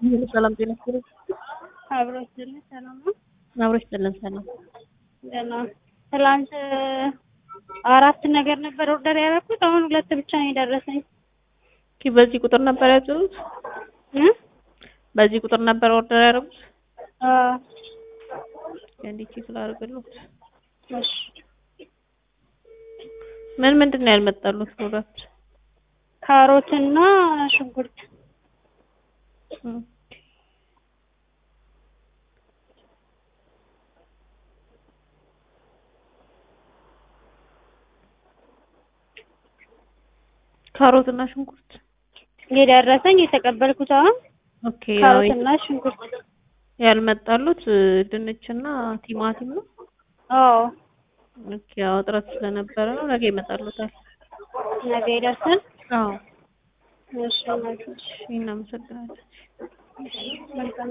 ሰላም ጤና ይስጥልኝ። አብሮ ይስጥልኝ። ሰላም ነው። አብሮ ይስጥልን። ሰላም ገና ትላንት አራት ነገር ነበር ኦርደር ያደረኩት። አሁን ሁለት ብቻ ነው የደረሰኝ። ኦኬ፣ በዚህ ቁጥር ነበር ያዘዙት? እ በዚህ ቁጥር ነበር ኦርደር ያደረጉት? አዎ። እንዴት ቼክ ላድርግልዎት? እሺ። ምን ምንድን ነው ያልመጣሉት ፕሮዳክት? ካሮት እና ሽንኩርት። ኦኬ። ካሮት እና ሽንኩርት የደረሰኝ የተቀበልኩት አሁን ኦኬ። ያው ካሮት እና ሽንኩርት። ያልመጣሉት ድንችና ቲማቲም ነው። አዎ። ኦኬ። ያው እጥረት ስለነበረ ነው። ነገ ይመጣሉታል። ነገ ይደርሳል። አዎ። እሺ። እናመሰግናለን። መልካም